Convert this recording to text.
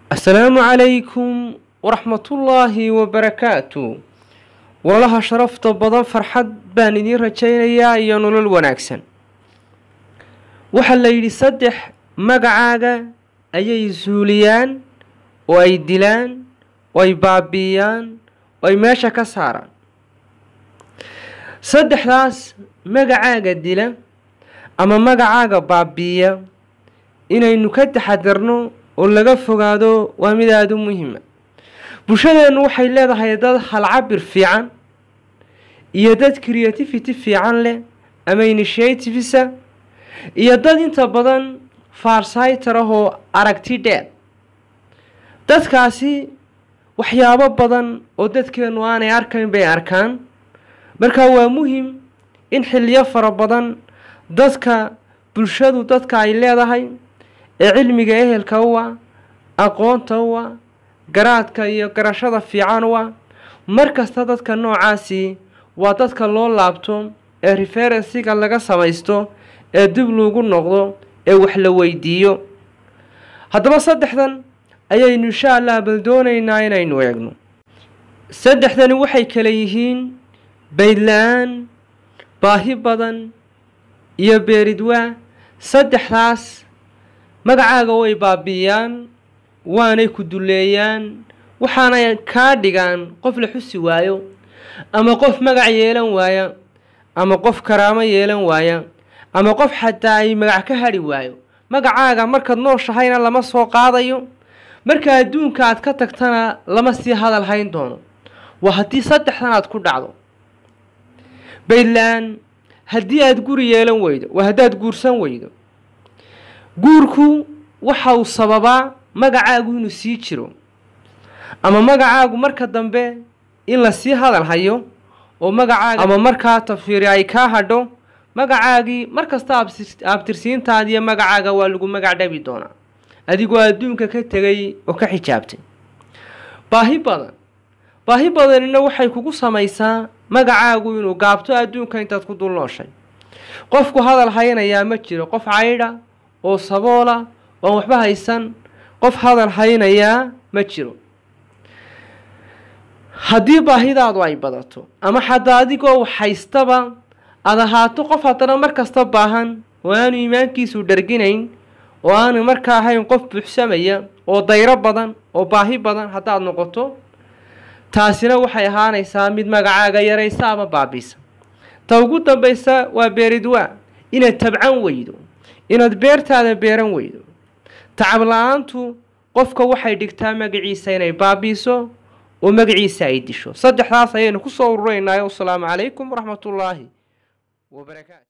asalaamu calaykum waraxmatullaahi wabarakaatu walaalaha sharafta badan farxad baan idiin rajaynayaa iyo nolol wanaagsan waxaa la yidhi saddex magacaaga ayay suuliyaan oo ay dilaan oo ay baabi'iyaan oo ay meesha ka saaraan saddexdaas magacaaga dila ama magacaaga baabi'iya inaynu ka taxadarno oo laga fogaado waa mid aada u muhiima bulshadeennu waxay leedahay dad halcabir fiican iyo dad creativity fiican leh ama initiativesa iyo dad inta badan farsaytar ah oo aragti dheer dadkaasi waxyaabo badan oo dadkeennu aanay arkayn bay arkaan marka waa muhim in xilliyo fara badan dadka bulshadu dadka ay leedahay ee cilmiga ehelka u ah aqoonta u ah garaadka iyo garashada fiican u ah mar kasta dadka noocaasi waa dadka loo laabto ee referensiga laga samaysto ee dib loogu noqdo ee wax la weydiiyo haddaba saddexdan ayaynu insha allah bal doonaynaa inaynu eegno saddexdani waxay kale yihiin baydla-aan baahi badan iyo beeridwaa saddexdaas magacaaga way baabi'iyaan waanay ku duleeyaan waxaanay kaa dhigaan qof la xusi waayo ama qof magac yeelan waaya ama qof karaamo yeelan waaya ama qof xataa ay magac ka hadhi waayo magacaaga markaad nooshahayna lama soo qaadayo marka adduunka aad ka tagtana lama sii hadal hayn doono waa haddii saddexdan aad ku dhacdo baydla-aan haddii aada guri yeelan weydo waa haddaad guursan weydo guurku waxa uu sababaa magacaagu inuu sii jiro ama magacaagu marka dambe in la sii hadal hayo oo magacaaga ama markaa tafiiri ay kaa hadho magacaagii markasta abtirsiintaadiiyo magacaaga waa lagu magac dhabi doonaa adigoo adduunka ka tegay oo ka xijaabtay baahi badan baahi badanina waxay kugu samaysaa magacaagu inuu gaabto adduunka intaad ku dul nooshay qofku hadal haynayaa ma jiro qof caydha oo saboola oan waxba haysan qof hadal haynayaa ma jiro haddii baahidaadu ay badato ama xataa adigoo haystaba aada ahaato qof haddana mar kasta baahan oo aanu iimaankiisu dharginayn oo aanu markaa ahayn qof buuxsamaya oo dayro badan oo baahi badan haddaad noqoto taasina waxay ahaanaysaa mid magacaaga yaraysa ama baabiisa ta ugu dambaysa waa beeridwaa inaad tabcan weydo inaad beertaada beeran weydo tacab la-aantu qofka waxay dhigtaa magaciisa inay baabiiso oo magaciisa ay disho saddexdaas ayaynu ku soo ururaynaayo wasalaamu calaykum waraxmatullaahi wabarakaatu